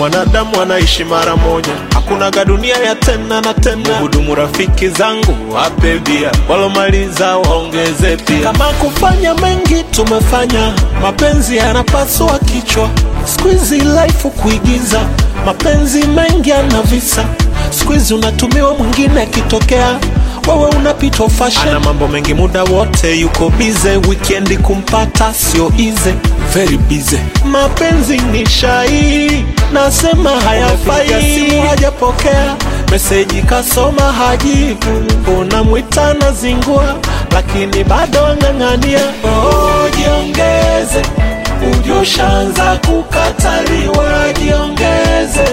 mwanadamu anaishi mara moja, hakunaga dunia ya tena na tena. Hudumu rafiki zangu wape bia, walomaliza waongeze pia. Kama kufanya mengi tumefanya, mapenzi yanapasua kichwa. Squeezy life kuigiza, mapenzi mengi yana visa. Squeezy unatumiwa mwingine akitokea wewe unapitwa fashion. Ana mambo mengi muda wote yuko bize, weekend kumpata sio easy, very busy. Mapenzi ni shai, nasema hayafai. Simu hajapokea meseji, kasoma hajibu, unamwita na zingua, lakini bado ang'ang'ania. Oh, jiongeze, ujoshaanza kukataliwa, jiongeze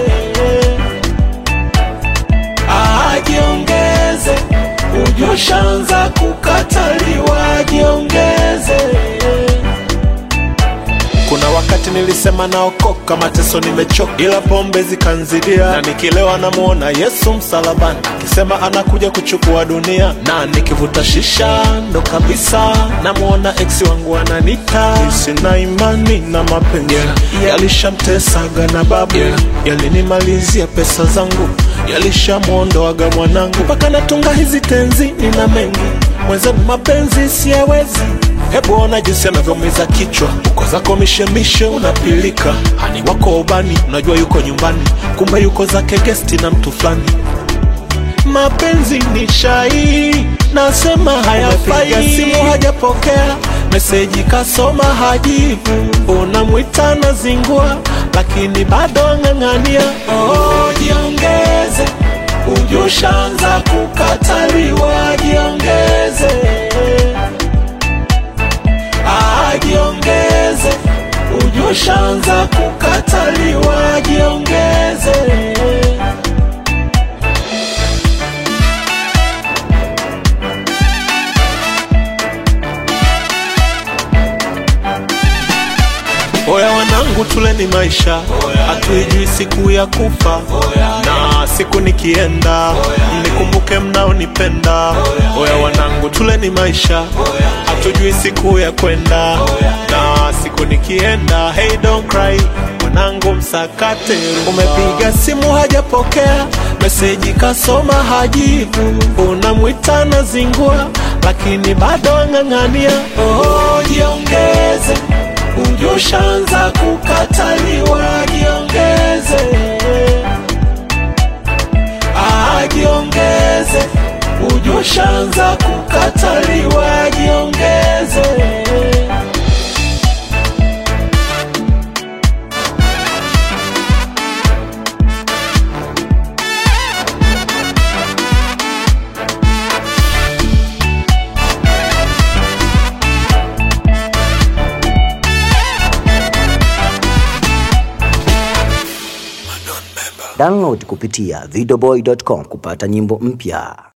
ajiongeze, ujoshaanza kukataliwa, jiongeze. Kuna wakati nilisema naokoka, mateso nimechoka, ila pombe zikanzidia, na nikilewa namuona Yesu msalabani akisema anakuja kuchukua dunia, na nikivuta shisha ndo kabisa namuona ex wangu ananita. Sina imani na mapenzi yalishamtesaga na babu, yalinimalizia pesa zangu, yalishamwondoaga mwanangu, mpaka natunga hizi tenzi, nina mengi mwenzenu, mapenzi siyawezi Hebu ona jinsi anavyomiza kichwa, uko zako mishemishe, unapilika hani wako ubani, unajua yuko nyumbani, kumbe yuko zake gesti na mtu fulani. Mapenzi ni shai, nasema hayafai. Simu hajapokea meseji, kasoma hajibu, unamwita na zingua, lakini bado ang'ang'ania. Oh, jiongeze, ujoshaanza kukataliwa, jiongeze ajiongeze, ujoshaanza kukataliwa, jiongeze. Oya wanangu, tuleni maisha, hatuijui siku ya kufa, na siku nikienda mnikumbuke mnaonipenda. Oya wanangu, tuleni maisha, hatujui siku ya kwenda, na siku nikienda. Hey, don't cry mwanangu, msakate. Umepiga simu hajapokea, meseji kasoma hajibu, unamwita na zingua, lakini bado ang'ang'ania. Oh, jiongeze ujoshaanza kukataliwa, jiongeze, ajiongeze, ujoshaanza kukataliwa, jiongeze. Download kupitia videoboy.com kupata nyimbo mpya.